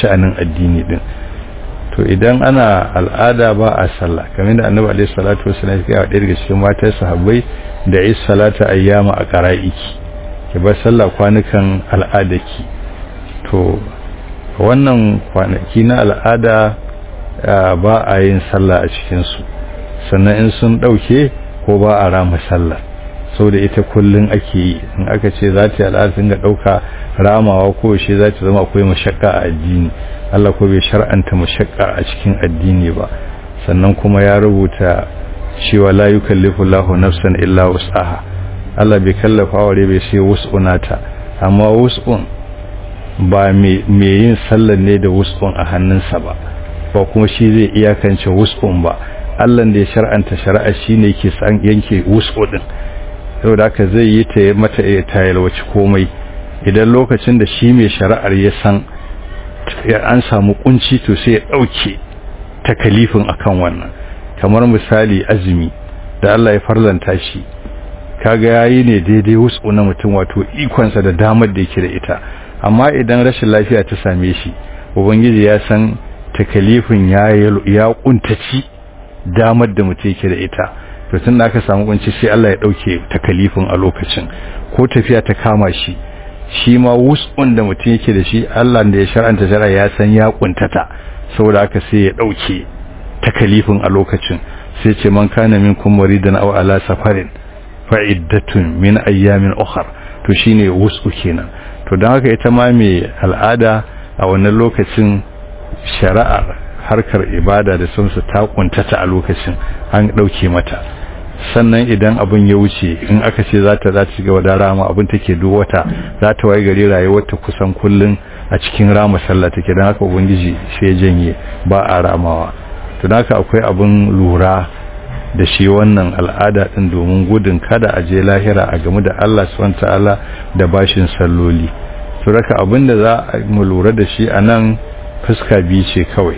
sha'anin addini din to idan ana al'ada ba a sallah kamar da annabi alaihi salatu wasallam ya ga daga cikin matan sahabbai da is salata ayyama a qara'iki ki bar sallah kwanukan al'adaki to wannan kwanaki na al'ada ba a yin sallah a cikin su sannan in sun dauke ko ba a rama sallah da ita kullun ake yi in aka ce za ta yi al'ada sun ga dauka ramawa ko shi za ta zama akwai mashakka a addini Allah ko bai shar'anta mashakka a cikin addini ba sannan kuma ya rubuta cewa la yukallifu Allahu nafsan illa wus'aha Allah bai kallafa wa bai sai wus'unata amma wus'un ba me yin sallar ne da wus'un a hannunsa ba ba kuma shi zai iyakance wus'un ba Allah da ya shar'anta shari'a shine yake san yanke wus'u din saboda haka zai yi ta mata ta yalwaci komai idan lokacin da shi mai shari'ar ya san an samu kunci to sai ya dauke takalifin akan wannan kamar misali azumi da Allah ya farlanta shi kaga yayi ne daidai wasu na mutum wato ikonsa da damar da yake da ita amma idan rashin lafiya ta same shi ubangiji ya san takalifin ya ya kuntaci damar da mutum yake da ita to tun da aka samu kunci sai Allah ya dauke takalifin a lokacin ko tafiya ta kama shi shi ma wus'un da mutum yake da shi Allah da ya shar'anta shari'a ya san ya kuntata saboda haka sai ya dauke takalifin a lokacin sai ce man kana minkum maridan aw ala safarin fa iddatun min ayyamin ukhra to shine wus'u kenan to dan haka ita ma mai al'ada a wannan lokacin shari'ar harkar ibada da sunsu ta kuntata a lokacin an dauke mata sannan idan abin ya wuce in aka ce za ta za ta shiga da rama abin take duk wata za ta waye gari rayuwar ta kusan kullun a cikin rama sallah take dan haka ubangiji sai ya janye ba a ramawa to haka akwai abin lura da shi wannan al'ada din domin gudun kada a je lahira a game da Allah subhanahu ta'ala da bashin salloli to haka abin da za mu lura da shi anan fuska biyu ce kawai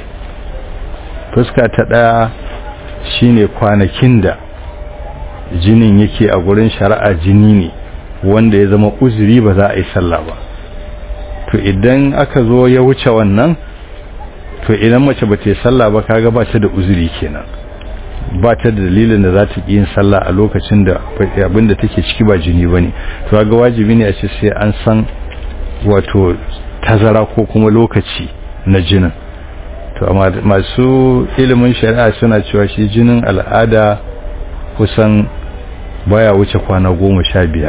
fuska ta daya shine kwanakin da jinin yake a gurin shari'a jini ne wanda ya zama uzuri ba za a yi sallah ba to idan aka zo ya wuce wannan to idan mace ba ta yi sallah ba kaga ba ta da uzuri kenan ba ta da dalilin da za ta yi yin sallah a lokacin da abinda take ciki ba jini ba ne to kaga wajibi ne a ce sai an san wato tazara ko kuma lokaci na jinin to amma masu ilimin shari'a suna cewa shi jinin al'ada kusan baya wuce kwana goma sha biyar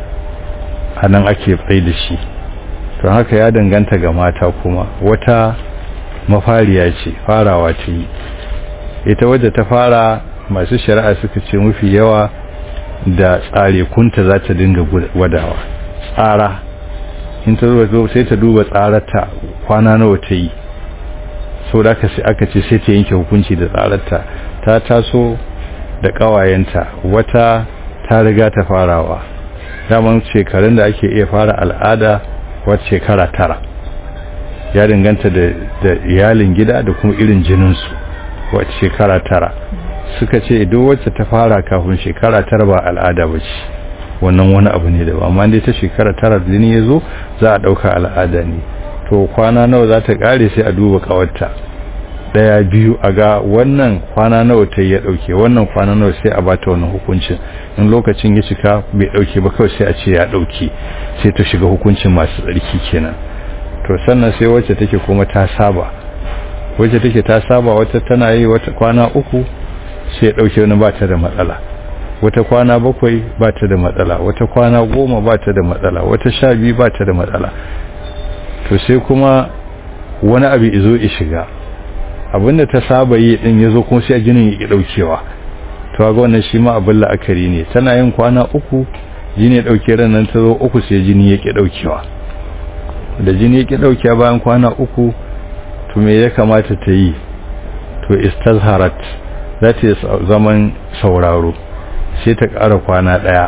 a nan ake tsaye da shi to haka ya danganta ga mata kuma wata mafariya ce farawa ta yi ita wadda ta fara masu shari'a suka ce mafi yawa da tsare kunta za ta dinga gwadawa tsara in ta zuwa sai ta duba tsararta kwana nawa ta yi sau da aka ce sai ta yanke hukunci da tsararta ta taso da ƙawayenta wata ta riga ta farawa daman shekarun da ake iya fara al'ada wata shekara tara ya danganta da iyalin gida da kuma irin jininsu wata shekara tara suka ce duk wacce ta fara kafin shekara tara ba al'ada ba ce wannan wani abu ne da ba amma dai ta shekara tara jini ya zo za a ɗauka al'ada ne to kwana nawa za ta ƙare sai a duba ƙawarta daya biyu a ga wannan kwana nawa ta ya dauke wannan kwana nawa sai a bata wannan hukuncin in lokacin ya cika bai dauke ba kawai sai a ce ya dauke sai ta shiga hukuncin masu tsarki kenan to sannan sai wacce take kuma ta saba wacce take ta saba wata tana yi wata kwana uku sai ya dauke wani bata da matsala wata kwana bakwai bata da matsala wata kwana goma bata da matsala wata sha biyu bata da matsala to sai kuma wani abu izo ya shiga abinda ta saba yi din yazo kuma sai jinin yake daukewa to ga wannan shi ma abin la'akari ne tana yin kwana uku jini ya dauke ran nan ta zo uku sai jini yake daukewa da jini yake daukewa bayan kwana uku to me ya kamata ta yi to istazharat za ta yi zaman sauraro sai ta ƙara kwana ɗaya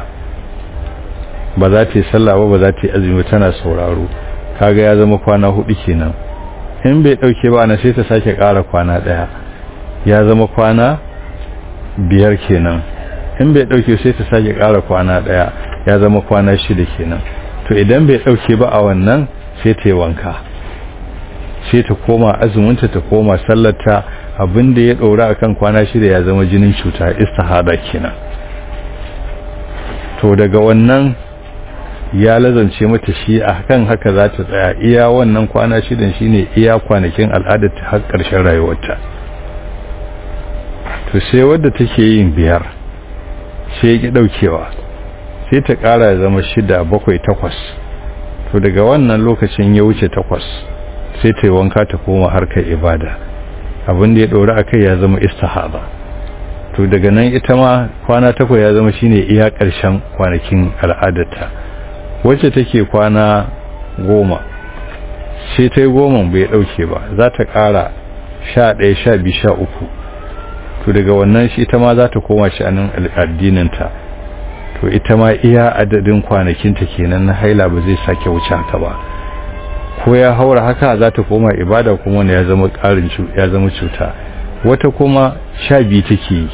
ba za ta yi sallah ba ba za ta yi azumi tana sauraro kaga ya zama kwana hudu kenan in bai dauke ba na sai ta sake ƙara kwana ɗaya ya zama kwana biyar kenan in bai dauke sai ta sake ƙara kwana ɗaya ya zama kwana shida kenan to idan bai dauke ba a wannan sai ta yi wanka sai ta koma azuminta ta koma sallarta abinda ya ɗora akan kwana shida ya zama jinin cuta istihada kenan to daga wannan ya lazance mata shi a kan haka za ta tsaya iya wannan kwana shidan shine iya kwanakin al'adar ta har ƙarshen rayuwarta to sai wadda take yin biyar sai ya ki ɗaukewa sai ta ƙara ya zama shida bakwai takwas to daga wannan lokacin ya wuce takwas sai ta yi wanka ta koma harkar ibada abin da ya ɗora a kai ya zama istihaba to daga nan ita ma kwana takwas ya zama shine iya ƙarshen kwanakin al'adarta wacce take kwana goma sai ta yi goma bai ɗauke ba za ta ƙara sha ɗaya sha biyu sha uku to daga wannan shi ita ma za ta koma sha'anin addininta to ita ma iya adadin kwanakinta kenan na haila ba zai sake wuce haka ba ko ya haura haka za ta koma ibada kuma wanda ya zama ƙarin ya zama cuta wata kuma sha biyu take yi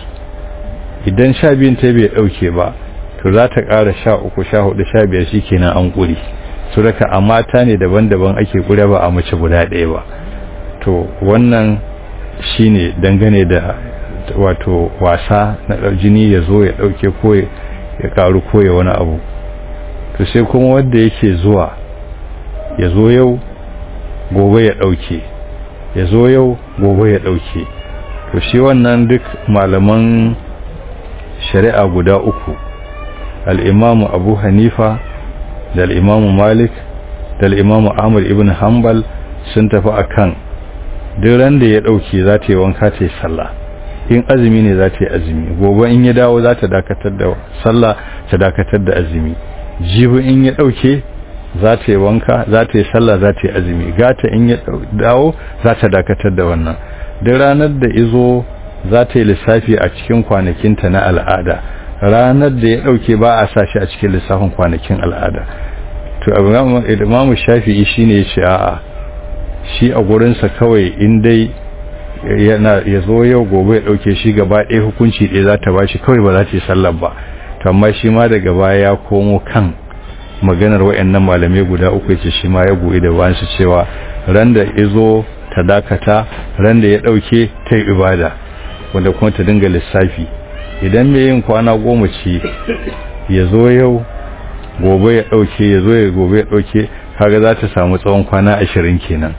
idan sha biyun ta bai ɗauke ba to za ta ƙara sha uku sha hudu sha biyar shi kenan an ƙuri su raka a mata ne daban-daban ake ƙure ba a mace guda ɗaya ba to wannan shine dangane da wato wasa na jini ya zo ya ɗauke ko ya ƙaru ko ya wani abu to sai kuma wanda yake zuwa ya zo yau gobe ya ɗauke ya zo yau gobe ya ɗauke to shi wannan duk malaman shari'a guda uku al'imamu abu hanifa da al'imamu malik da al'imamu ahmad ibn hanbal sun tafi a kan ran da ya ɗauke za ta yi wanka ta yi sallah in azumi ne za ta yi azumi gobe in ya dawo za ta dakatar da sallah ta dakatar da azumi jibi in ya ɗauke za ta yi wanka za ta yi sallah za ta yi azumi gata in ya dawo za ta dakatar da wannan duk ranar da izo za ta yi lissafi a cikin kwanakinta na al'ada ranar da ya dauke ba a sa shi a cikin lissafin kwanakin al'ada to imamu shafi'i shine ya ce a'a shi a gurinsa kawai in dai yana ya zo yau gobe ya dauke shi gaba ɗaya hukunci ɗaya za ta ba shi kawai ba za ta yi sallar ba to amma shi ma daga baya ya komo kan maganar wayannan malamai guda uku yace shi ma ya goyi da wansu cewa ran da izo ta dakata ran da ya dauke ta yi ibada wanda kuma ta dinga lissafi idan mai yin kwana goma ce ya zo yau gobe ya dauke ya zo ya gobe ya dauke kaga za ta samu tsawon kwana ashirin kenan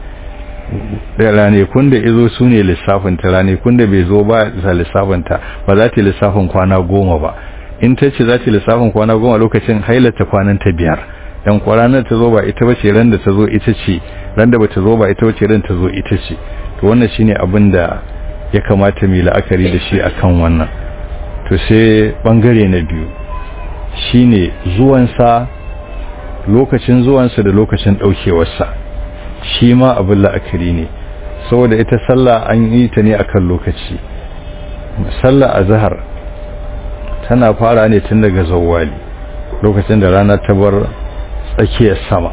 ranakun da izo su ne lissafinta ranakun da bai zo ba za lissafinta ba za ta yi lissafin kwana goma ba in ta ce za ta yi lissafin kwana goma lokacin hailata kwanan ta biyar yan kwaranar ta zo ba ita ba ce ran da ta zo ita ce ran da ba ta zo ba ita ba ce ran ta zo ita ce to wannan shine abin da ya kamata mu la'akari da shi akan wannan to sai bangare na biyu shine zuwansa lokacin zuwansa da lokacin daukewarsa shi ma abin la'akari ne saboda ita sallah an yi ta ne akan lokaci sallah azhar tana fara ne tun daga zawwali lokacin da rana ta bar tsakiyar sama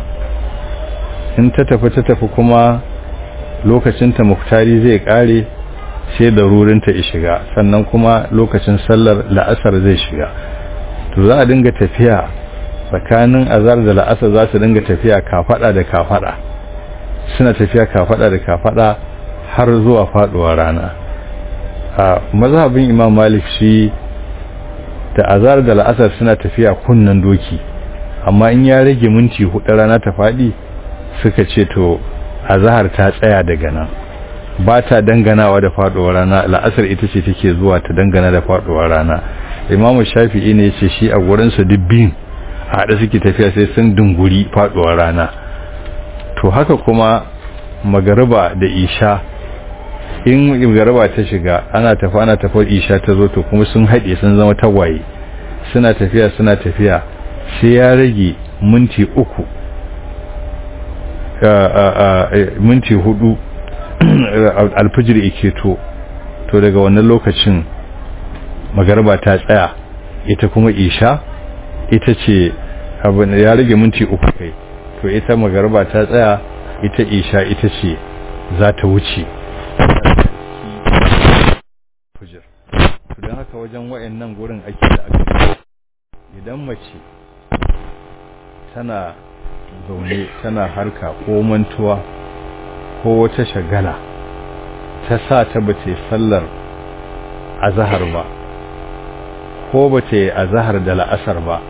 in ta tafi ta tafi kuma lokacin ta muktari zai kare sai da rurinta ya shiga sannan kuma lokacin sallar la'asar zai shiga to za a dinga tafiya tsakanin azar da la'asar za su dinga tafiya kafada da kafada suna tafiya kafada da kafada har zuwa faduwa rana a mazhabin imam malik shi da azar da la'asar suna tafiya kunnan doki amma in ya rage minti hudu rana ta fadi suka ce to azhar ta tsaya daga nan ba ta danganawa da faduwar rana la'asar ita ce take zuwa ta dangana da faduwar rana imamu shafi'i ne ce shi a gurinsa dubbin a haɗe suke tafiya sai sun dunguri faduwar rana to haka kuma magariba da isha in magariba ta shiga ana tafi ana tafi isha ta zo to kuma sun haɗe sun zama tagwaye suna tafiya suna tafiya sai ya rage minti uku minti hudu alfijir ike to to daga wannan lokacin magarba ta tsaya ita kuma isha ita ce abin ya rage minti uku kai to ita magarba ta tsaya ita isha ita ce za ta wuce to don haka wajen wayannan gurin ake da aka idan mace tana zaune tana harka ko mantuwa ko wata shagala ta sa ta bace sallar azhar ba ko bace azhar da la'asar ba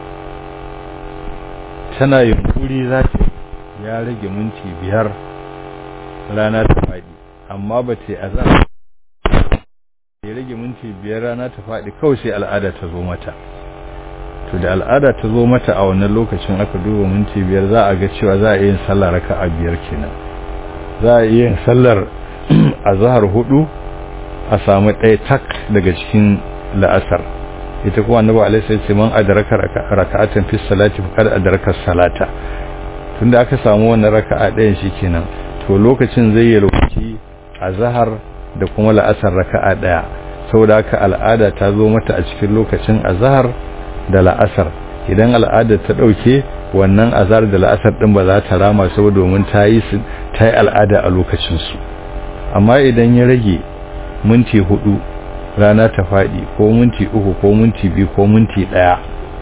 tana yunkuri za ta ya rage minti biyar rana ta faɗi amma ba ta azhar ya rage minti biyar rana ta faɗi kawai sai al'ada ta zo mata to da al'ada ta zo mata a wannan lokacin aka duba minti biyar za a ga cewa za a yi sallar raka'a biyar kenan za a yi sallar azhar hudu a samu ɗaya tak daga cikin la'asar ita kuma annabi alaihi sai ce man adraka raka'atan fi salati faqad adraka salata tunda aka samu wannan raka'a ɗayan shikenan to lokacin zai yi lokaci azhar da kuma la'asar raka'a ɗaya saboda haka al'ada ta zo mata a cikin lokacin azhar da la'asar idan al'ada ta dauke wannan azhar da la'asar din ba za ta rama saboda domin ta yi ta yi al'ada a lokacin su amma idan ya rage minti hudu rana ta faɗi ko minti uku ko minti biyu ko minti ɗaya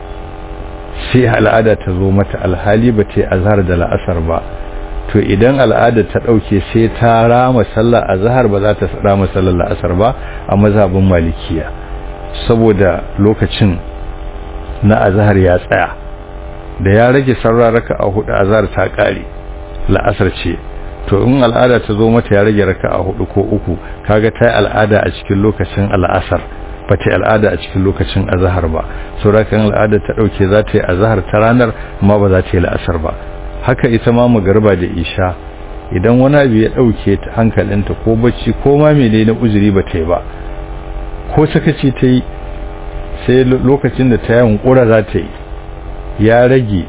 sai al'ada ta zo mata alhali ba ta azhar da la'asar ba to idan al'ada ta ɗauke sai ta rama sallar azhar ba za ta rama sallar la'asar ba a mazhabin malikiya saboda lokacin na azhar ya tsaya da ya rage sarraraka a hudu azhar ta ƙare la'asar ce to in al'ada ta zo mata ya rage raka'a hudu ko uku kaga ta yi al'ada a cikin lokacin al'asar ba ta yi al'ada a cikin lokacin azhar ba saurakan al'ada ta dauke za ta yi azhar ta ranar amma ba za ta yi la'asar ba haka ita ma magarba da isha idan wani abu ya dauke ta hankalinta ko bacci ko ma mene na uzuri ba ta yi ba ko sakaci ta yi sai lokacin da ta yi hunkura za ta yi ya rage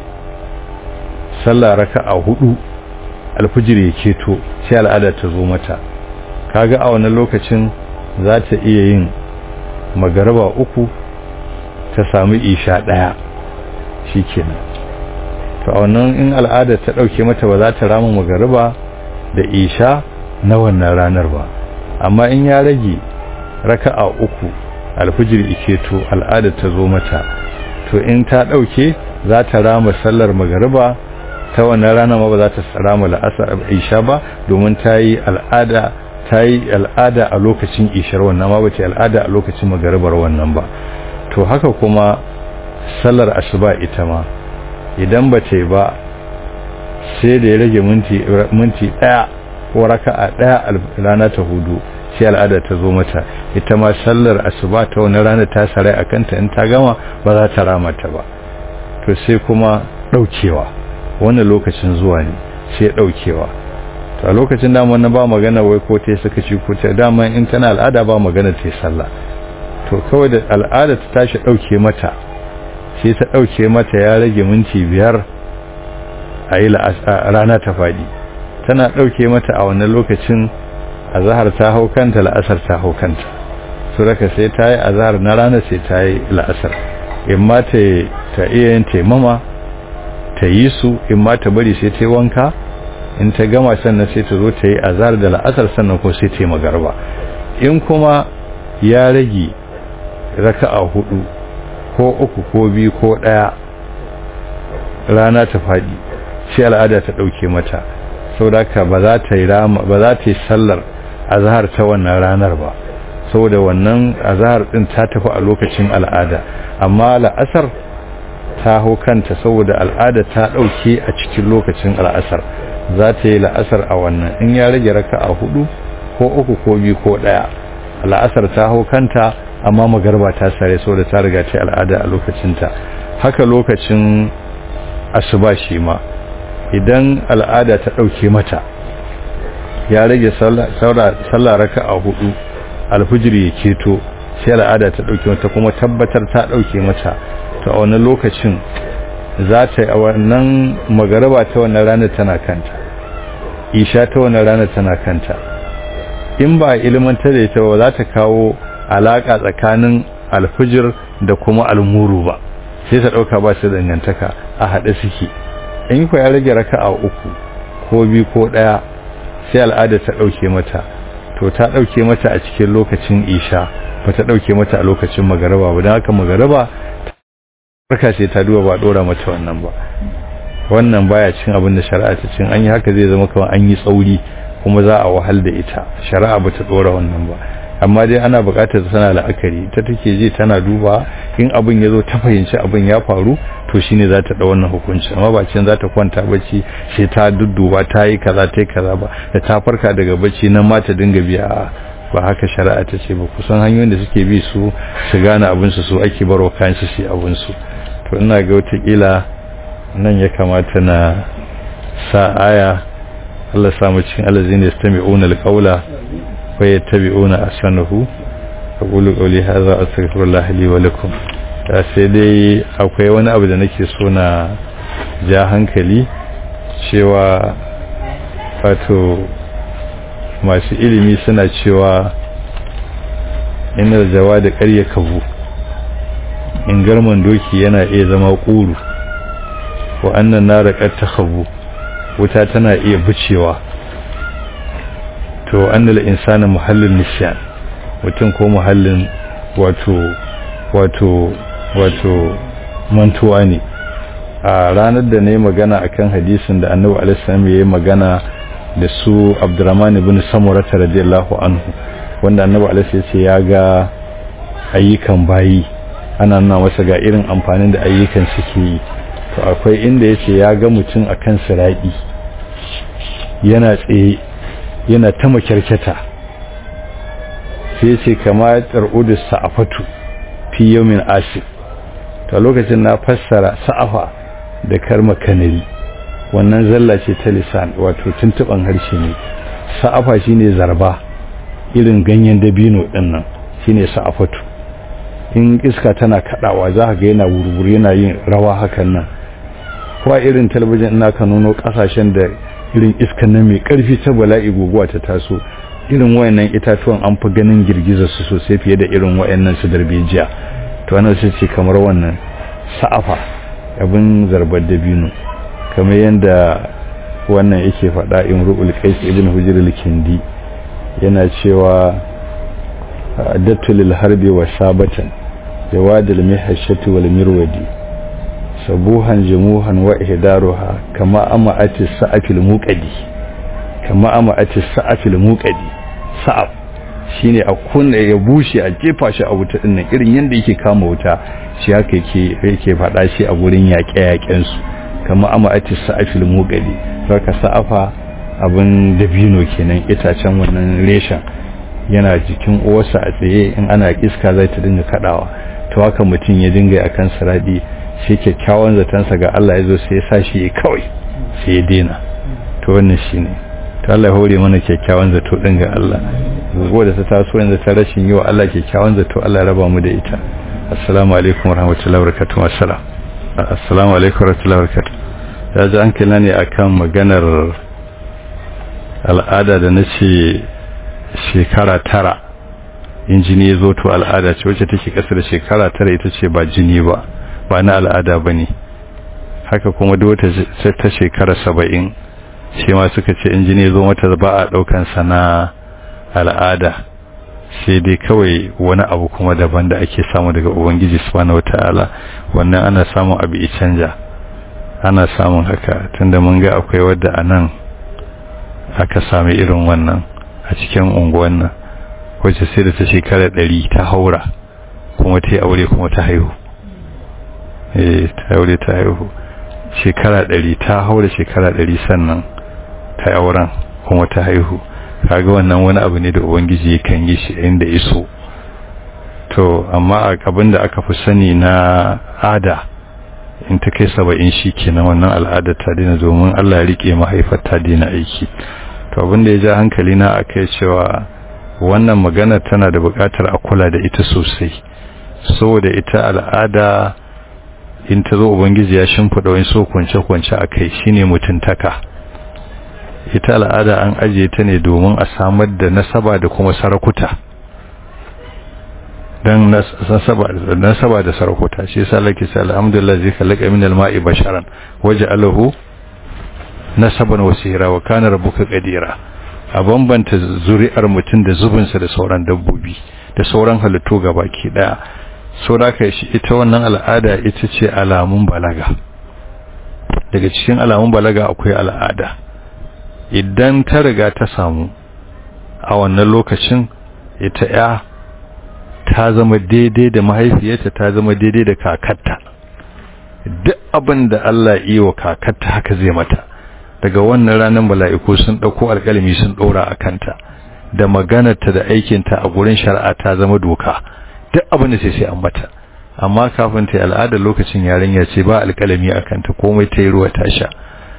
sallah raka'a hudu alfijir ya keto sai al'ada ta zo mata kaga a wannan lokacin za ta iya yin magaraba uku ta samu isha daya shikenan to a wannan in al'ada ta dauke mata ba za ta rama magaraba da isha na wannan ranar ba amma in ya rage raka'a uku alfijir iketo al'ada ta zo mata to in ta dauke za ta rama sallar magariba ta wannan rana ma ba za ta rama la'asar isha ba domin ta yi al'ada ta yi al'ada a lokacin ishar wannan ma ba ta yi al'ada a lokacin magaribar wannan ba to haka kuma sallar asuba ita ma idan ba ta yi ba sai da ya rage minti minti daya ko raka'a daya rana ta hudu sai al'ada ta zo mata ita ma sallar asuba ta wannan rana ta sarai akanta in ta gama ba za ta rama ta ba to sai kuma daukewa wannan lokacin zuwa ne sai daukewa to a lokacin da wannan ba magana wai ko ta suka ci ko ta dama in tana al'ada ba magana ta sallah to kawai da al'ada ta tashi dauke mata sai ta dauke mata ya rage minti biyar a yi rana ta fadi tana dauke mata a wannan lokacin azhar ta hau kanta la'asar ta hau kanta so raka sai ta yi azhar na rana sai ta yi la'asar in ma ta iya yin taimama ta yi su in ma ta bari sai ta yi wanka in ta gama sannan sai ta zo ta yi azhar da la'asar sannan ko sai ta yi magarba in kuma ya rage raka'a hudu ko uku ko biyu ko daya rana ta fadi sai al'ada ta dauke mata saboda ba za ta yi rama ba za ta yi sallar azhar ta wannan ranar ba saboda wannan azhar din ta tafi a lokacin al'ada amma la'asar ta hau kanta saboda al'ada ta dauke a cikin lokacin al'asar za ta yi la'asar a wannan in ya rage raka'a hudu ko uku ko biyu ko daya la'asar ta hau kanta amma magarba ta sare saboda ta riga ta al'ada a lokacinta haka lokacin asuba shi ma idan al'ada ta dauke mata ya rage sallah raka'a hudu alfijir ya keto sai al'ada ta dauke mata kuma tabbatar ta dauke mata to a wannan lokacin za ta yi a wannan magaraba ta wannan ranar tana kanta isha ta wannan ranar tana kanta in ba ilmantar da ita ba za ta kawo alaka tsakanin alfijir da kuma almuru ba sai ta dauka ba su dangantaka a haɗe suke in ku ya rage raka'a uku ko biyu ko ɗaya sai al'ada ta ɗauke mata to ta ɗauke mata a cikin lokacin isha ba ta ɗauke mata a lokacin magaraba ba don haka magaraba barka sai ta duba ba ɗora mata wannan ba wannan baya cin abin da shari'a ta cin an yi haka zai zama kamar an yi tsauri kuma za a wahal da ita shari'a ba ta dora wannan ba amma dai ana buƙatar tana la'akari ta take ji tana duba in abin ya zo ta fahimci abin ya faru to shine za ta ɗau wannan hukunci amma ba cin za ta kwanta bacci sai ta dudduba ta yi kaza ta yi kaza ba da ta farka daga bacci nan ma ta dinga biya ba haka shari'a ta ce ba kusan hanyoyin da suke bi su su gane abin su su ake baro kayan su su abin su to ina ga wataƙila nan ya kamata na sa aya Allah samu cikin alazina yastami'una alqawla wa yattabi'una ahsanahu aqulu qawli hadha astaghfirullah li wa lakum ta sai dai akwai wani abu da nake so na ja hankali cewa wato masu ilimi suna cewa inda jawa da ƙarya kabu in garman doki yana iya zama ƙuru wa annan na raƙar ta kabu wuta tana iya bucewa to annal insana muhallin nisyan mutum ko muhallin wato wato wato mantuwa ne a ranar da na yi magana akan hadisin da annabi alaihi ya yi magana da su abdurrahman ibn samurata radiyallahu anhu wanda annabi alaihi ya ce ya ga ayyukan bayi ana nuna masa ga irin amfanin da ayyukan suke yi to akwai inda ya ce ya ga mutum akan siraɗi yana tsaye yana ta makyarkyata sai ce kama tsar'udu sa'afatu fi yawmin asif ta lokacin na fassara sa'afa da karma kanari wannan zalla ce ta lisan wato tuntuban harshe ne sa'afa shine zarba irin ganyen dabino din nan shine sa'afatu in iska tana kadawa za ka ga yana wurwuri yana yin rawa hakan nan ko irin talabijin ina ka nuno kasashen da irin iskan nan mai karfi ta bala'i guguwa ta taso irin wayannan itatuwan an fi ganin girgizar su sosai fiye da irin wayannan su darbejiya to wannan sai ce kamar wannan sa'afa abin zarbar dabino kamar yadda wannan yake faɗa imru'ul qais ibn hujr al-kindi yana cewa adatu lil harbi wa sabatan jawad al-mihashati wal mirwadi sabuhan jumuhan wa ihdaruha kama ama'ati sa'afil muqadi kama ama'ati sa'afil muqadi sa'af shine a kunna ya bushe a jefa shi a wuta dinnan irin yanda yake kama wuta shi haka yake yake fada shi a gurin yaƙe-yaƙen su kama ama'ati sa'afil muqadi saka sa'afa abin dabino kenan itacen wannan reshen yana jikin uwarsa a tsaye in ana iska zai ta dinga kadawa to haka mutum ya dinga akan saradi shi kyakkyawan zatansa ga Allah ya zo sai ya sa shi kawai sai ya dena to wannan shi ne to Allah ya hore mana kyakkyawan zato ɗin ga Allah zuwa da ta taso yanzu ta rashin yi wa Allah kyakkyawan zato Allah ya raba mu da ita assalamu alaikum warahmatullahi wabarakatuh assalam assalamu alaikum warahmatullahi wabarakatuh ya ji an kila ne akan maganar al'ada da na ce shekara tara in jini ya zo to al'ada ce wacce take kasa da shekara tara ita ce ba jini ba ba na al'ada ba ne haka kuma duk wata ta shekara saba'in shi ma suka ce in jini zo mata ba a ɗaukansa na al'ada sai dai kawai wani abu kuma daban da ake samu daga ubangiji subhanahu wata'ala wannan ana samun abu ya canja ana samun haka tunda mun ga akwai wadda a nan aka sami irin wannan a cikin unguwan nan wacce sai da ta shekara ɗari ta haura kuma ta yi aure kuma ta haihu eh ta aure ta haihu shekara ɗari ta haura shekara ɗari sannan ta auren kuma ta haihu kaga wannan wani abu ne da ubangiji kan yi shi inda iso to amma abin da aka fi sani na ada in ta kai saba'in shi kenan wannan al'ada ta dina domin Allah ya rike mahaifar ta dina aiki to abin da ya ja hankali na akai cewa wannan magana tana da buƙatar a kula da ita sosai saboda ita al'ada in ta zo ubangiji ya shimfiɗa wani so kwance-kwance a kai shine mutuntaka ita al'ada an ajiye ta ne domin a samar da nasaba da kuma sarakuta don nasaba da sarakuta shi yasa lake sai alhamdulillah zai kalaka min alma'i basharan waje alahu nasaban wasira wa kana rabbuka qadira a bambanta zuri'ar mutum da zubinsa da sauran dabbobi da sauran halittu gabaki daya so da ka shi ita wannan al'ada ita ce alamun balaga daga cikin alamun balaga akwai al'ada idan ta riga ta samu a wannan lokacin ita ya ta zama daidai da mahaifiyarta ta zama daidai da kakarta duk abin da Allah yi wa kakarta haka zai mata daga wannan ranar mala'iku sun ɗauko alƙalami sun ɗora a kanta da maganarta da aikinta a gurin shari'a ta zama doka duk abin da sai sai an mata amma kafin ta yi al'adar lokacin yarinya ce ba alƙalami a kanta komai ta yi ruwa ta sha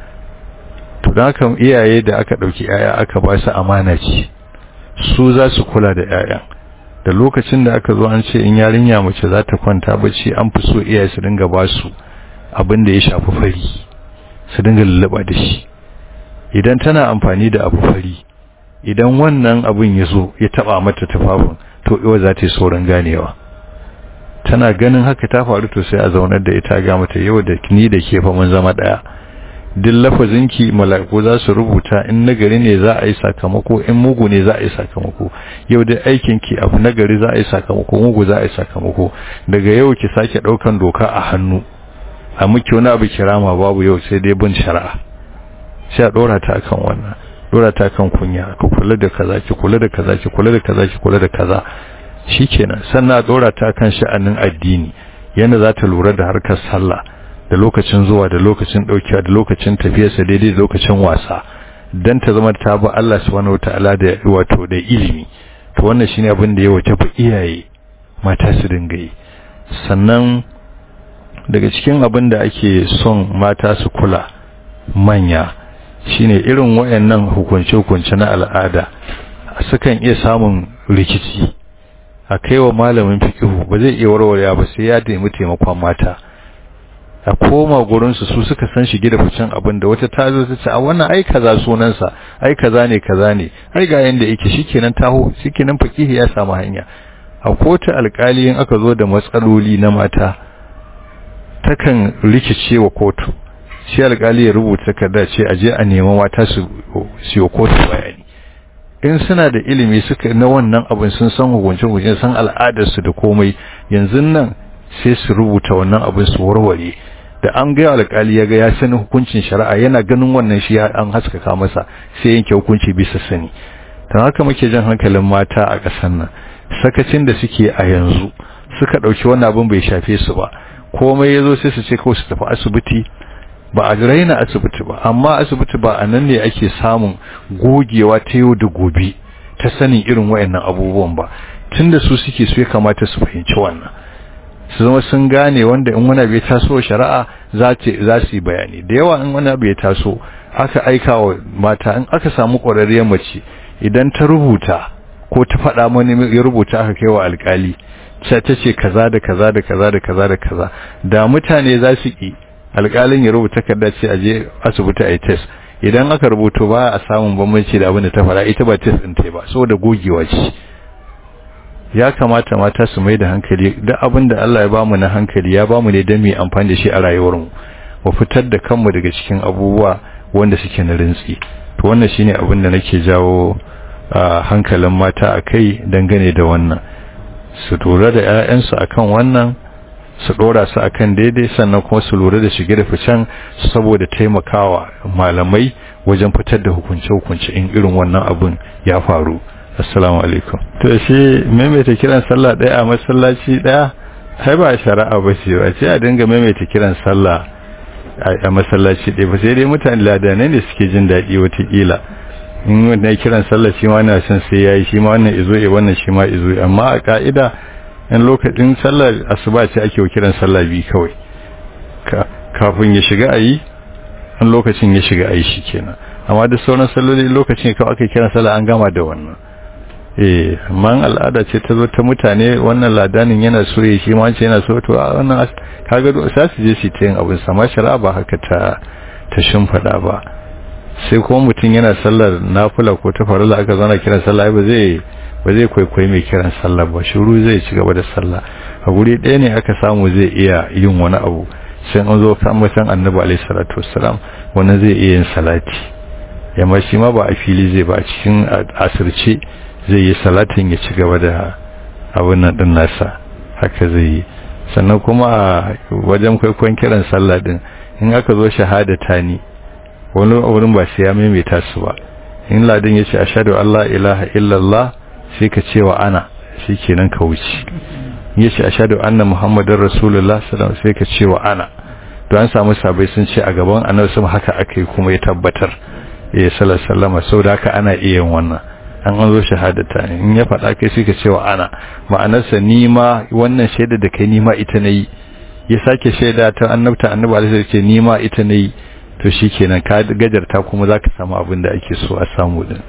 to don haka iyaye da aka ɗauki 'ya'ya aka ba su amana ce su za su kula da 'ya'yan da lokacin da aka zo an ce in yarinya mace za ta kwanta bacci an fi so iyaye su dinga ba su abin da ya shafi fari su dinga lullaba da shi idan tana amfani da abu fari idan wannan abin ya zo ya taba mata tufafin to iwa za ta yi saurin ganewa tana ganin haka ta faru to sai a zaunar da ita ga mata yau da ni da ke fa mun zama daya duk lafazinki mala'iku za su rubuta in nagari ne za a yi sakamako in mugu ne za a yi sakamako yau da aikinki abu nagari za a yi sakamako mugu za a yi sakamako daga yau ki sake daukan doka a hannu a miki wani abu kirama babu yau sai dai bin shari'a sai a dora ta akan wannan dora ta kan kunya ka kula da kaza ki kula da kaza ki kula da kaza ki kula da kaza shikenan sannan a dora ta kan sha'anin addini yanda za ta lura da harkar sallah da lokacin zuwa da lokacin daukewa da lokacin tafiyarsa daidai da lokacin wasa dan ta zama ta ba Allah subhanahu wataala da wato da ilimi to wannan shine abin da ya wace fa iyaye mata su dinga yi sannan daga cikin abin da ake son mata su kula manya shine irin wayannan hukunce-hukunce na al'ada sukan iya samun rikici a kaiwa malamin fikihu ba zai iya warware ba sai ya nemi taimakon mata a koma gurinsu su suka san shige da ficen abin da wata ta zo ta ce a wannan ai kaza sunansa ai kaza ne kaza ne ai ga yanda yake shikenan taho shikenan fakihi ya samu hanya a kotu alkali in aka zo da matsaloli na mata takan rikice wa kotu shi alkali ya rubuta takarda ce a je a nemi mata su siyo kotu bayani in suna da ilimi suka na wannan abin sun san hukunce hukunce san al'adarsu da komai yanzu nan sai su rubuta wannan abin su warware da an ga alkali ya ga ya sani hukuncin shari'a yana ganin wannan shi an haskaka masa sai yanke hukunci bisa sani don haka muke jan hankalin mata a ƙasar nan sakacin da suke a yanzu suka ɗauki wannan abin bai shafe su ba komai ya zo sai su ce kawai su tafi asibiti ba a raina asibiti ba amma asibiti ba a nan ne ake samun gogewa ta yau da gobe ta sanin irin wayannan abubuwan ba tunda su suke su ya kamata su fahimci wannan su zama sun gane wanda in wani bai taso shari'a za su yi bayani da yawa in wani bai taso aka aika wa mata in aka samu ƙwararriyar mace idan ta rubuta ko ta faɗa mani ya rubuta aka kai wa alƙali sai ta ce kaza da kaza da kaza da kaza da kaza da mutane za su ki alƙalin ya rubuta takarda ce a je asibiti a yi test idan aka rubuto ba a samun bambanci da abin da ta faɗa ita ba test ɗin ta ba saboda gogewa ce ya kamata mata su mai da hankali duk abin da Allah ya bamu na hankali ya bamu ne don mu amfani da shi a rayuwarmu mu fitar da kanmu daga cikin abubuwa wanda suke na rintsi to wannan shine abin da nake jawo hankalin mata a kai dangane da wannan su lura da 'ya'yansu akan wannan su dora su akan daidai sannan kuma su lura da shige da ficen saboda taimakawa malamai wajen fitar da hukunce-hukunce in irin wannan abin ya faru assalamu alaikum to shi maimaita kiran sallah daya a masallaci daya sai ba shari'a ba ce ba ce a dinga maimaita kiran sallah a masallaci daya ba sai dai mutane ladanai ne suke jin daɗi watakila in wannan kiran sallah shi ma na son sai yayi shi ma wannan izo eh wannan shi ma izo amma a ka'ida in lokacin sallar asuba ce ake kiran sallah bi kawai kafin ya shiga ayi in lokacin ya shiga ayi shikenan amma duk sauran salloli lokacin kawai aka kiran sallah an gama da wannan eh man al'ada ce ta zo ta mutane wannan ladanin yana so ya shi ma yana so to wannan kaga sai su je su ta yin abin sama shari'a ba haka ta ta shimfada ba sai kuma mutum yana sallar nafila ko ta farilla aka zana kiran sallah ba zai ba zai kwaikwayi mai kiran sallah ba shiru zai ci gaba da sallah a guri ɗaya ne aka samu zai iya yin wani abu sai an zo kan mutan annabi alaihi salatu wassalam wannan zai iya yin salati yamma shi ma ba a fili zai ba a cikin asirce zai yi salatin ya ci gaba da abin nan din nasa haka zai yi sannan kuma a wajen kwaikwayon kiran sallah din in aka zo shahadata ni wani wurin ba sai ya maimaita su ba in ladin ya ce ashadu Allah ilaha illallah sai ka ce wa ana shi kenan ka wuce ya ce ashadu anna muhammadin rasulullah sallallahu sai ka ce wa ana to an samu sabai sun ce a gaban annabi sama haka aka yi kuma ya tabbatar ya sallallahu sallama sau da haka ana iya yin wannan an an zo shahadata ne in ya faɗa kai sai ka ce wa ana ma'anarsa ni ma wannan shaida da kai ni ma ita na yi ya sake shaida ta annabta annabi alaihi ce ni ma ita na yi to shi kenan ka gajarta kuma za ka samu abin da ake so a samu din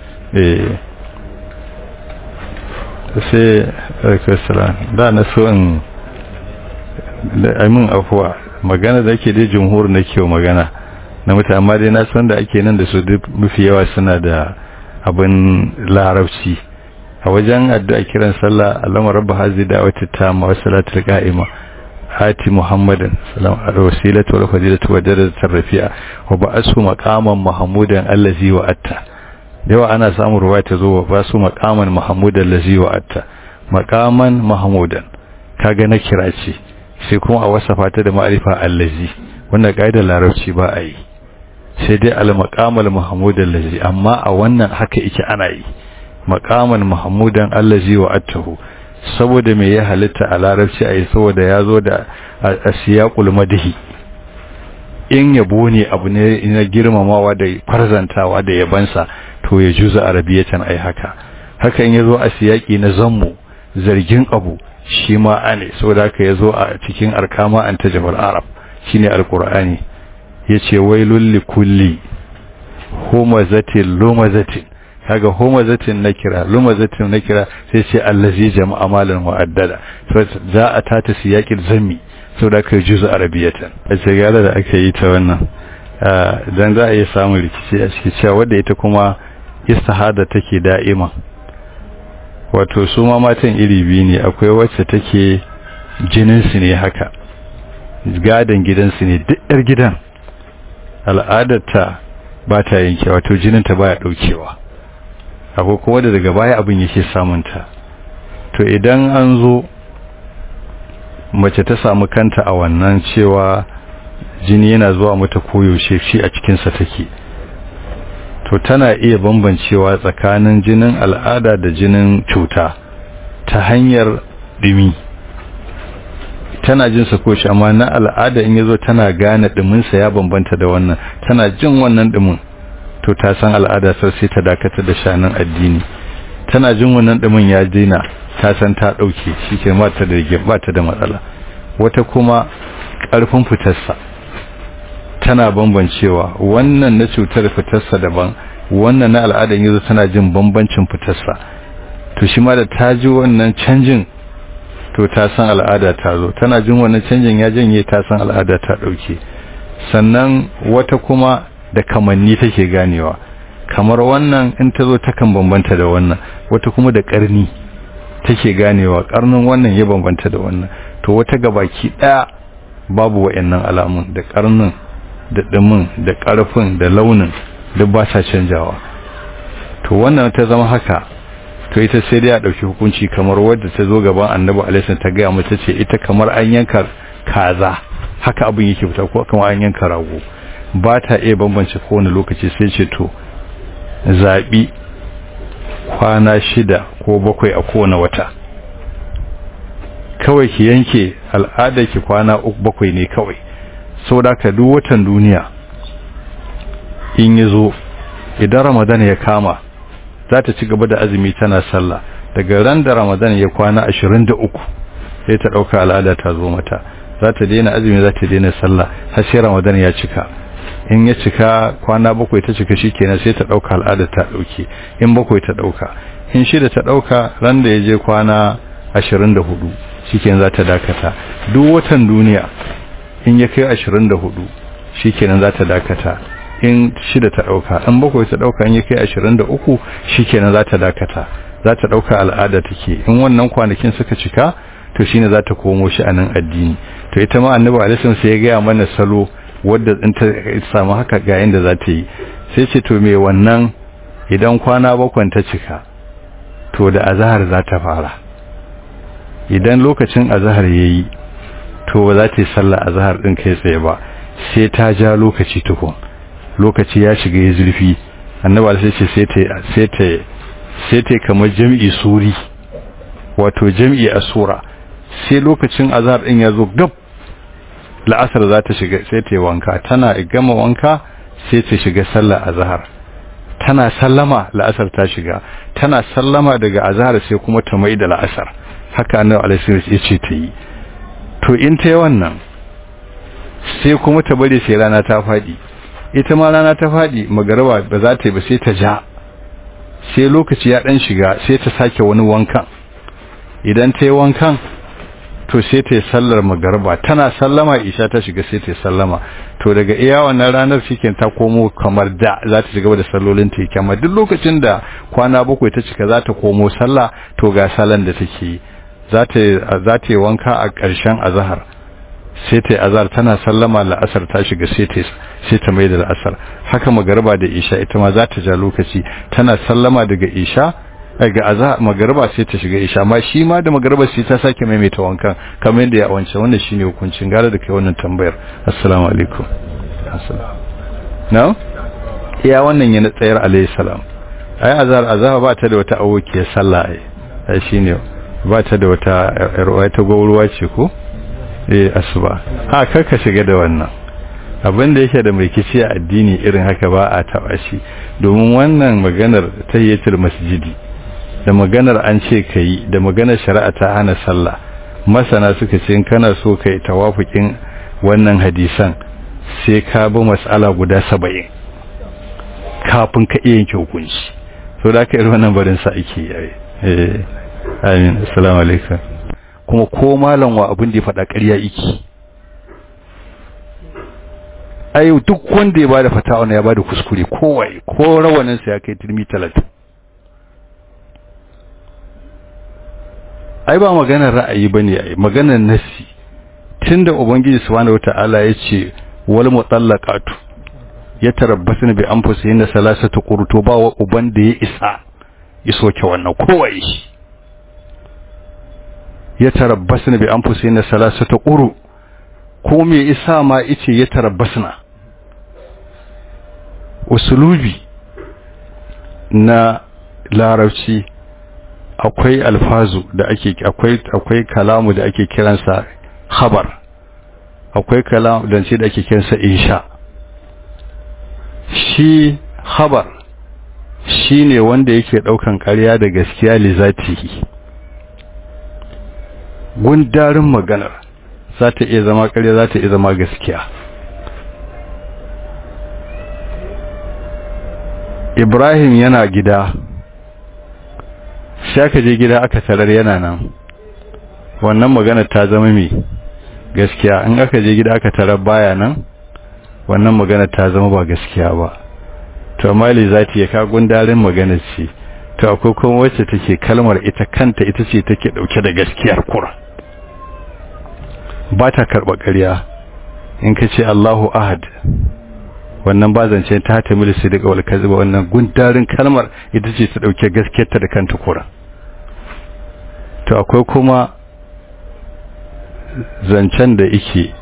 sai alkasara da na so in amin afuwa magana da ake dai jumhur na kyau magana na mutane amma dai na san da ake nan da su duk mafi yawa suna da abin larabci a wajen addu'a kiran sallah allama rabba hazi da wata ta ma wasalatul qa'ima hati muhammadin salam ala wasilatu wal fadilatu wa darajatar rafi'a wa ba'asu maqaman mahmudan allazi wa atta yawa ana samun ruwa ta zo wa basu maqaman mahmudan allazi wa atta maqaman mahmudan kaga na kira ce sai kuma a wasafa ta da ma'rifa allazi wannan kaidar larabci ba a yi sai dai al maqamal mahmudan allazi amma a wannan haka yake ana yi maqaman mahmudan allazi wa attahu saboda me ya halitta a larabci a yi saboda ya zo da asiyakul madihi in yabo ne abu ne na girmamawa da farzantawa da yabansa to ya juza arabiyatan ai haka hakan ya zo a siyaki na zammu zargin abu shi ma ane saboda haka ya zo a cikin arkama an tajabal arab shine alqur'ani yace wailul likulli humazatil lumazatin kaga humazatin nakira lumazatin nakira sai ce allazi jama'a malan wa'addada so za a tata siyaqil zammi saboda kai juzu arabiyatan a shigara da aka yi ta wannan dan za a iya samun rikici a cikin cewa wanda ita kuma istihada take da'ima wato su ma matan iri biyu ne akwai wacce take jinin su ne haka gadan gidansu ne duk yar gidan al'adarta ba ta yanke wato jininta baya daukewa akwai kuma da daga baya abin yake samunta to idan an zo mace ta samu kanta a wannan cewa jini yana zuwa mata koyaushe shi a cikinsa take to tana iya bambancewa tsakanin jinin al'ada da jinin cuta ta hanyar dumi tana jin sa koshi amma na al'ada in yazo tana gane duminsa ya bambanta da wannan tana jin wannan dumin to ta san al'ada sai ta dakatar da shanin addini tana jin wannan dumin ya dina ta san ta dauke shike ba ta da ba ta da matsala wata kuma karfin fitarsa tana bambancewa wannan na cutar fitarsa daban wannan na al'ada yanzu tana jin bambancin fitarsa to shi ma da ta ji wannan canjin to ta san al'ada ta zo tana jin wannan canjin ya janye ta san al'ada ta dauke sannan wata kuma da kamanni take ganewa kamar wannan in ta zo takan bambanta da wannan wata kuma da karni take ganewa karnin wannan ya bambanta da wannan to wata gabaki daya babu wayannan alamun da karnin da dumin da karfin da launin duk ba sa canjawa to wannan ta zama haka to ita sai dai a dauki hukunci kamar wadda ta zo gaban annabi alaihi ta ga mata ce ita kamar an yanka kaza haka abin yake fita ko kamar an yanka rago ba ta iya bambance kowane lokaci sai ce to zaɓi kwana shida ko bakwai a kowane wata kawai ki yanke al'adar ki kwana uku bakwai ne kawai saboda ka duk watan duniya in ya zo idan ramadan ya kama za ta ci gaba da azumi tana sallah daga ran da ramadan ya kwana ashirin da uku sai ta ɗauka al'ada ta zo mata za ta daina azumi za ta daina sallah har sai ramadan ya cika in ya cika kwana bakwai ta cika shikenan sai ta dauka al'ada ta dauke in bakwai ta dauka in shida ta dauka ran da yaje kwana 24 shikenan za ta dakata duk watan duniya in ya kai 24 shikenan za ta dakata in shida ta dauka in bakwai ta dauka in ya kai 23 shikenan za ta dakata za ta dauka al'ada take in wannan kwanakin suka cika to shine za ta komo shi a nan addini to ita ma annabi alaihi sai ya ga mana salo wadda in ta samu haka ga yanda za ta yi sai ce to me wannan idan kwana bakwan ta cika to da azahar za ta fara idan lokacin azahar yayi to ba za ta yi sallah azahar din kai tsaye ba sai ta ja lokaci tukun lokaci ya shiga ya zurfi annabi sai ce sai ta sai ta sai ta kamar jami'i suri wato jami'i a sura sai lokacin azhar din ya zo gab la'asar za ta shiga sai ta yi wanka tana gama wanka sai ta shiga sallar azhar tana sallama la'asar ta shiga tana sallama daga azhar sai kuma ta mai da la'asar haka annabi alaihi ya ce ta yi to in ta yi wannan sai kuma ta bari sai rana ta fadi ita ma rana ta fadi magaraba ba za ta yi ba sai ta ja sai lokaci ya dan shiga sai ta sake wani wankan idan ta yi wankan to sai ta yi sallar magarba tana sallama isha ta shiga sai ta yi sallama to daga iya wannan ranar shiken ta komo kamar da za ta shiga da sallolin ta kamar duk lokacin da kwana bakwai ta cika za ta komo sallah to ga salan da take yi za ta za ta yi wanka a ƙarshen azhar sai ta yi azhar tana sallama la'asar ta shiga sai ta sai ta mai da la'asar haka magarba da isha ita ma za ta ja lokaci tana sallama daga isha ga aza magariba sai ta shiga isha amma shi ma da magariba sai ta sake maimaita wankan kamar yadda ya wance wannan shine hukuncin gara da kai wannan tambayar assalamu alaikum assalamu no iya wannan yana tsayar alayhi salam ai azhar azhar ba ta da wata awokiyar sallah ai ai shine ba ta da wata ruwa ta gauruwa ce ko eh asuba ha kar ka shiga da wannan abin da yake da mai kici a addini irin haka ba a taba shi domin wannan maganar tayyatul masjidi da maganar an ce ka yi da maganar shari'a ta hana sallah masana suka ce in kana so ka yi tawafukin wannan hadisan sai ka bi mas'ala guda saba'in kafin ka iya yanke hukunci so da aka yi wannan barin sa ake yi eh amin assalamu alaikum kuma ko malam wa abin da ya faɗa ƙarya iki ayo duk wanda ya bada fatawa ya bada kuskure kowai ko rawanin sa ya kai turmi talatin ai ba maganar ra'ayi bane ai maganar nasi tunda ubangiji subhanahu wataala yace wal mutallaqatu yatarabbasna bi anfusihinna salasatu qurtu ba wa uban da ya isa iso ke wannan kowai yatarabbasna bi anfusihinna salasatu quru ko me isa ma yace yatarabbasna usulubi na larabci akwai alfazu da ake akwai akwai kalamu da ake kiransa khabar akwai kalamu da ce da ake kiransa insha shi khabar shine wanda yake daukan ƙarya da gaskiya li zatihi gundarin maganar za ta iya zama ƙarya za ta iya zama gaskiya Ibrahim yana gida sai aka je gida aka tarar yana nan wannan magana ta zama mai gaskiya in aka je gida aka tarar baya nan wannan magana ta zama ba gaskiya ba to mali zati ya ka gundarin magana ce to akwai kuma wacce take kalmar ita kanta ita ce take dauke da gaskiyar kura ba ta karba ƙarya in ka ce Allahu ahad wannan ba zance ta ta milisi daga wal kaziba wannan gundarin kalmar ita ce ta dauke gaskiyarta da kanta kura to akwai kuma zancen da yake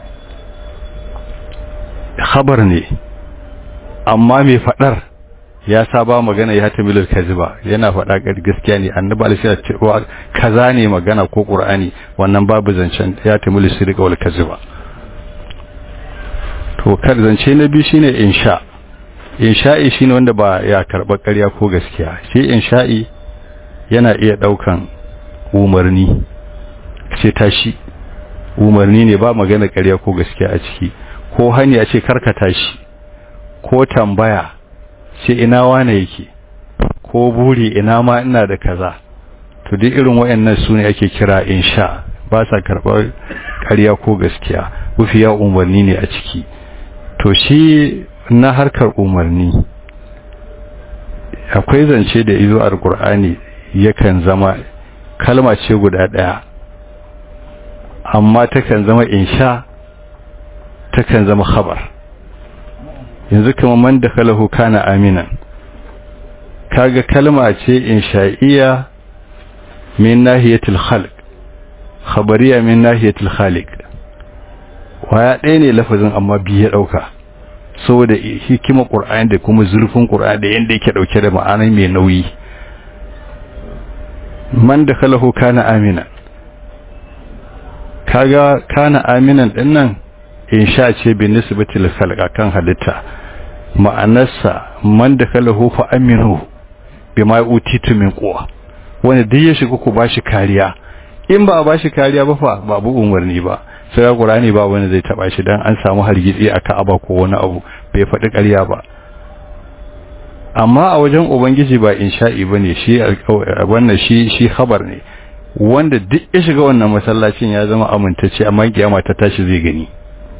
khabar ne amma mai fadar ya saba magana ya ta milil kaziba yana fada gaskiya ne annabi alaihi ya ce kaza ne magana ko qur'ani wannan babu zancen ya ta milil daga wal kaziba to kar zance na biyu shine insha insha'i shine wanda ba ya karba ƙarya ko gaskiya shi insha'i yana iya daukan umarni ce tashi umarni ne ba magana ƙarya ko gaskiya a ciki ko hanya ce karka tashi ko tambaya ce ina wane yake ko buri ina ma ina da kaza to duk irin wayannan sune ake kira insha ba sa karɓar ƙarya ko gaskiya wufiya umarni ne a ciki to shi na harkar umarni akwai zance da izo alkur'ani yakan zama kalma ce guda ɗaya amma takan zama insha takan zama khabar yanzu kuma man da kalahu kana aminan kaga kalma ce insha'iyya min nahiyatul khalq khabariya min nahiyatul khaliq waya ɗaya ne lafazin amma biyu ya ɗauka saboda hikima qur'ani da kuma zurfin qur'ani da yanda yake dauke da ma'ana mai nauyi man da kalahu kana amina kaga kana aminan din nan insha ce bi nisbatil khalqa kan halitta ma'anarsa man da kalahu fa aminu bima utitu min quwa wanda duk ya shiga ku bashi kariya in ba a bashi kariya ba fa babu umarni ba sai ga qur'ani ba wanda zai taba shi dan an samu hargitsi a Ka'aba ko wani abu bai faɗi ƙarya ba amma a wajen ubangiji ba insha'i bane shi wannan shi shi khabar ne wanda duk ya shiga wannan masallacin ya zama amintacce amma kiyama ta tashi zai gani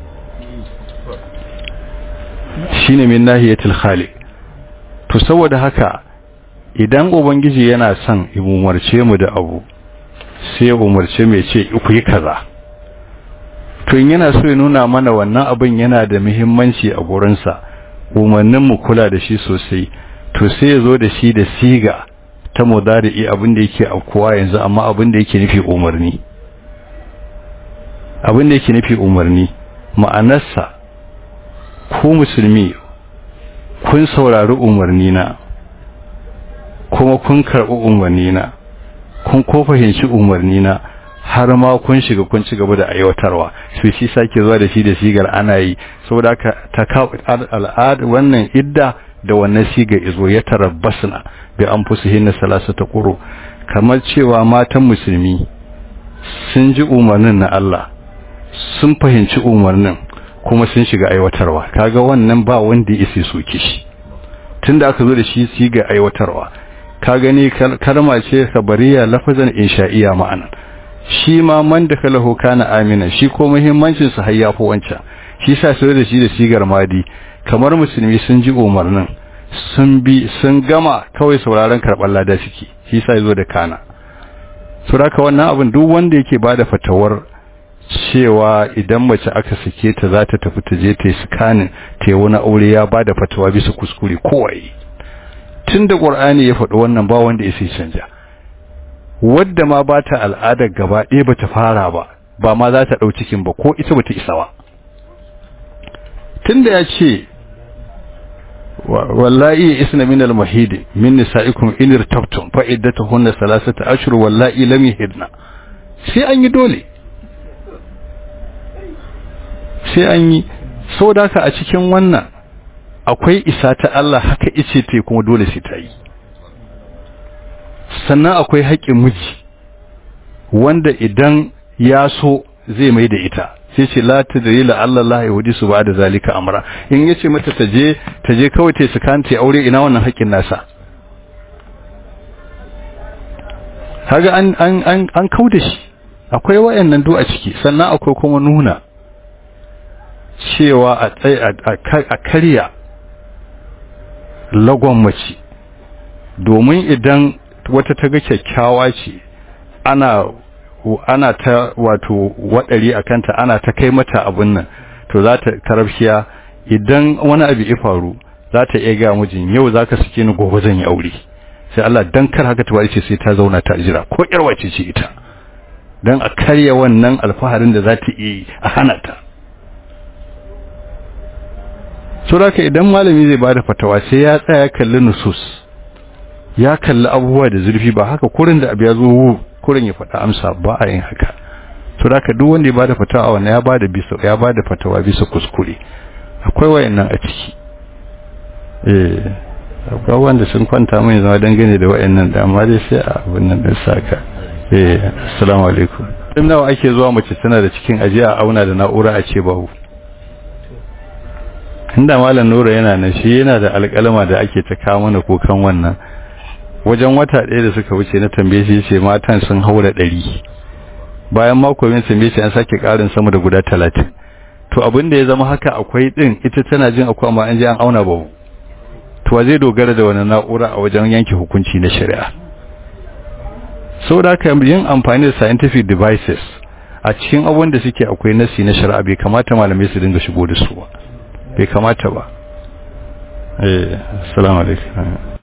shine min nahiyatul khaliq to saboda haka idan ubangiji yana son umarce mu da abu sai umarce mai ce ku yi kaza to in yana so ya nuna mana wannan abin yana da muhimmanci a gurinsa umarnin mu kula da shi sosai to sai ya zo da shi da siga ta mudari'i abin da yake afkuwa yanzu amma abin da yake nufi umarni abin da yake nufi umarni ma'anarsa ku musulmi kun saurari umarni na kuma kun karɓi umarni na kun ko fahimci umarni na har ma kun shiga kun ci gaba da aiwatarwa su shi sake zuwa da shi da sigar ana yi saboda haka ta al'ad wannan idda da wannan sigar izo ya tarabbasna bi anfusihin salasata quru kamar cewa matan musulmi sun ji umarnin na Allah sun fahimci umarnin kuma sun shiga aiwatarwa kaga wannan ba wanda ya isa soke shi tunda aka zo da shi sigar aiwatarwa ka gani kalma ce khabariya lafazan insha'iya ma'ana shi ma man da kalahu kana amina shi ko muhimmancin sa hayya ko wancan shi sa sai da shi da sigar madi kamar musulmi sun ji umarnin sun bi sun gama kawai sauraron karɓar lada suke shi sa yazo da kana suraka wannan abin duk wanda yake bada fatawar cewa idan mace aka sake ta za ta tafi ta je ta yi sikanin ta yi wani aure ya bada fatawa bisa kuskure kowai tun da ƙur'ani ya faɗi wannan ba wanda ya sai canja wadda ma ba ta al'adar gaba ɗaya ba ta fara ba ba ma za ta ɗau cikin ba ko ita ba ta isa ba tun da ya ce wallahi isna min al-mahid min nisa'ikum in irtabtum fa iddatuhunna thalathata ashhur wallahi lam yahidna sai an yi dole sai an yi saboda haka a cikin wannan akwai isa ta Allah haka ice ta kuma dole sai ta yi sannan akwai haƙƙin miji wanda idan ya so zai mai da ita sai ce la tadri la Allah la yahudi su ba da zalika amra in yace mata ta je ta je kawai ta sukan ta aure ina wannan haƙƙin nasa kaga an an an an kauda shi akwai wayannan do a ciki sannan akwai kuma nuna cewa a a karya lagon mace domin idan wata ta ga kyakkyawa ce ana ana ta wato wadari a kanta ana ta kai mata abin nan to za ta karafshiya idan wani abu ya faru za ta iya ga mijin yau za ka sake ni gobe zan yi aure sai Allah dan kar haka ta bari ce sai ta zauna ta jira ko yar wace ce ita dan a karya wannan alfaharin da za ta yi a hana ta saboda idan malami zai bada fatawa sai ya tsaya kalli nusus ya kalli abubuwa da zurfi ba haka kurin da abu ya zo kurin ya faɗa amsa ba a yin haka saboda duk wanda ya bada fatawa wannan ya bada bisa ya bada fatawa bisa kuskure akwai wayannan a ciki eh akwai wanda sun kwanta mun zama dangane da wayannan da amma dai sai a abin nan din saka eh assalamu alaikum din nawa ake zuwa mace tana da cikin ajiya a auna da na'ura a ce babu inda malam nura yana nan shi yana da alƙalama da ake ta kawo mana kokan wannan wajen wata ɗaya da suka wuce na tambaye shi ce matan sun haura ɗari bayan mako min tambaye shi an sake ƙarin sama da guda talatin to abin da ya zama haka akwai ɗin ita tana jin akwai amma an je an auna babu to zai dogara da wani na'ura a wajen yanke hukunci na shari'a saboda haka yin amfani da scientific devices a cikin abubuwan da suke akwai nasi na shari'a bai kamata malamai su dinga shigo da su ba bai kamata ba eh assalamu alaikum